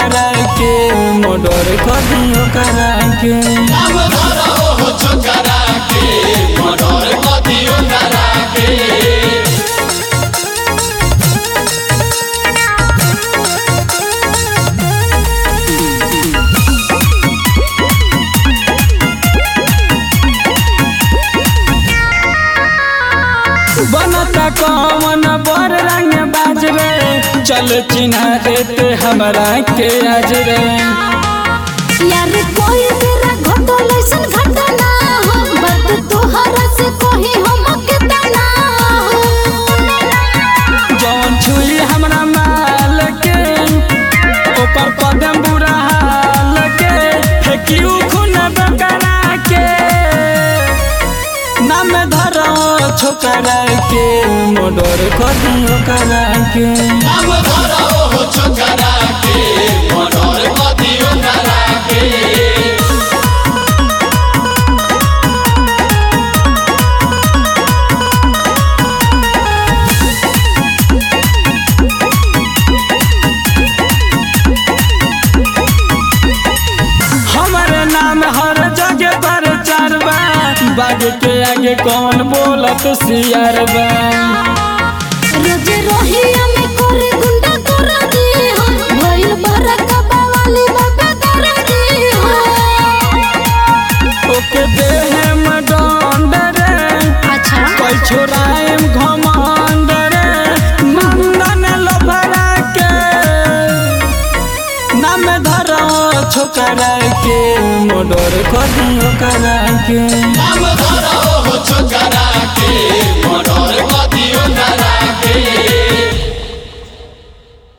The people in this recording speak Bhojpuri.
छोकरा के मोडर कर दियो करा के नाम धरा हो छोकरा के मर्डर क दियो करा के बनता कौन बर रंग बाज रे चल चिन्हा देते हमरा के आज रे यार कोई मेरा घटल ऐसन घटना हो बात तोहरा से कही हम के तना हो जौन छुई हमरा माल के ओकर कदम बुरा हाल के फेंकियो खून बकरा के नाम धरो छोकरा के मोडर कर दियो करा के नाम धरा हो छोकरा के मर्डर क दियो करा के हमारे नाम हर जगह पर चरबा बाग के आगे कौन बोलत सियार बा रोज रोहिया में करे गुंडा कर दी हो भइल बरक बावाली बाबा कर दी हो ओके देह में डंड रे अच्छा कोई छोराएम घमंड रे नंदन लफरा के नाम धरो छोकरा के मोडर कर दियो करा के नाम धरा हो छोकरा के मर्डर क